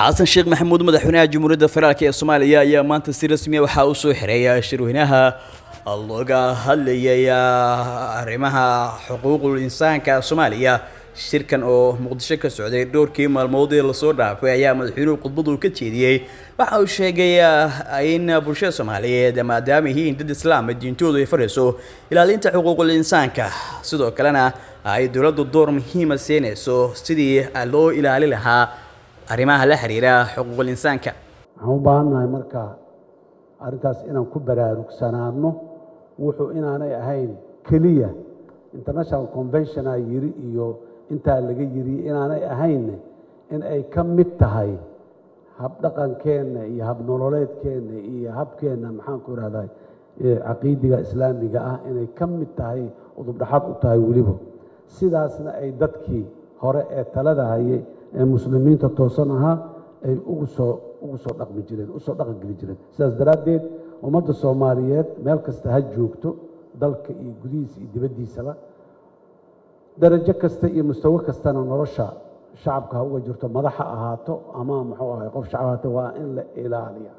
xasan sheekh maxamuud madaxweynaha jamhuuriyadda federaalk ee soomaaliya ayaa maanta si rasmiya waxaa u soo xiray shirweynaha looga hadlayay arrimaha xuquuqul insaanka soomaaliya shirkan oo muqdisho ka socday dhowrkii maalmood ee lasoo dhaafay ayaa madaxweynuhu khudbadu ka jeediyey waxa uu sheegay in bulshada soomaaliyeed maadaama yihiin dad islaama diintoodu ay farayso ilaalinta xuquuqul insaanka sidoo kalena ay dowladdu door muhiima siinayso sidii loo ilaali lahaa arrimaha la xiriira xuquuqul insaanka waxaan u baahannahay marka arrintaas inaan ku baraarugsanaano wuxuu inaanay ahayn keliya international conventionaa yiri iyo intaa laga yiri inaanay ahaynne in ay ka mid tahay habdhaqankeenna iyo habnololeedkeenna iyo habkeenna maxaanku ihahdaa caqiidiga islaamiga ah inay ka mid tahay udubdhaxad u tahay weliba sidaasna ay dadkii hore ee talada hayay ee muslimiinta toosan ahaa ay ugu soo ugu soo dhaqmi jireen usoo dhaqan geli jireen sidaas daraaddeed ummadda soomaaliyeed meel kasta ha joogto dalka iyo gudihiisa iyo dibaddiisaba darajo kasta iyo mustawo kastana nolosha shacabka ha uga jirto madax ha ahaato ama muxuu ahay qof shacab ahaato waa in la ilaaliya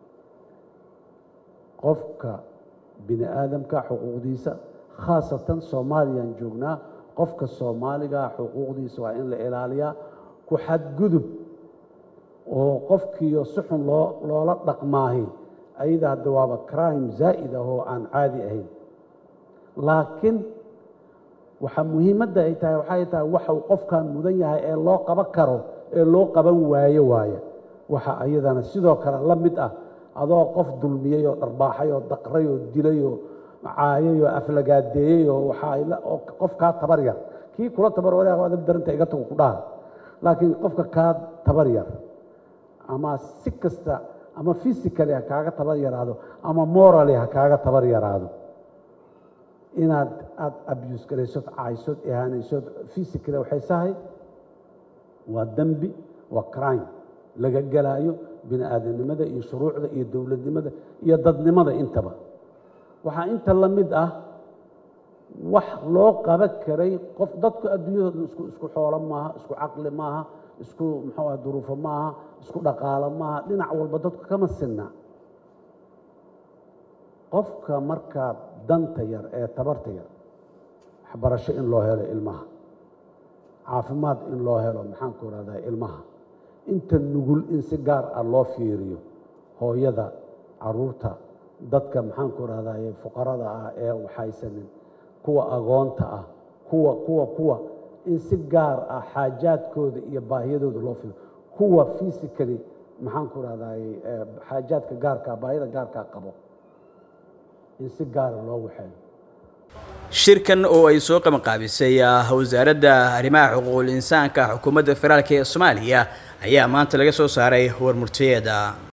qofka bini aadamka xuquuqdiisa khaasatan soomaaliyaan joognaa qofka soomaaliga xuquuqdiisa waa in la ilaaliyaa ku xadgudub oo qofkiiyo si xun loo loola dhaqmaahi ayada hadda waaba crime zaa'id ah oo aan caadi ahayn laakiin waxaa muhiimadda ay tahay waxay tahay waxau qofkan mudan yahay ee loo qaban karo ee loo qaban waayo waaye waxa ayadana sidoo kale la mid ah adoo qof dulmiyey oo dharbaaxay oo daqray oo dilay oo caayay oo aflagaadeeyey oo waxaa qof kaa tabar yar kii kula tabar wadaag adab daranta iga tago ku dhaha laakiin qofka kaa tabar yar ama si kasta ama physically ha kaaga tabar yaraado ama morally ha kaaga tabar yaraado inaad aada abuse garaysod caaysod ihaanaysod physically waxay sahay waa dembi waa crime laga gelaayo bini aadamnimada iyo shuruucda iyo dowladnimada iyo dadnimada intaba waxaa inta la mid ah wax loo qaban karay qof dadku adduunyadooda isku isku xoolo maaha isku caqli maaha isku muxuu ah duruufo maaha isku dhaqaalo maaha dhinac walba dadku kama sinna qofka markaa danta yar ee tabarta yar waxbarasho in loo helo ilmaha caafimaad in loo helo maxaanku ihahdaa ilmaha inta nugul in si gaar ah loo fiiriyo hooyada caruurta dadka maxaanku ihahdaye fuqarada ah ee waxaysanin kuwa agoonta ah kuwa kuwa kuwa in si gaar ah xaajaadkooda iyo baahiyadooda loo fiiriyo kuwa physically maxaanku ihahdaye xaajaadka gaarkaa baahiyada gaarkaa qabo in si gaara loo waxeeyo shirkan oo ay soo qabanqaabisay wasaaradda arrimaha xuquuqul insaanka xukuumadda federaalk ee soomaaliya ayaa maanta laga soo saaray warmurtiyeeda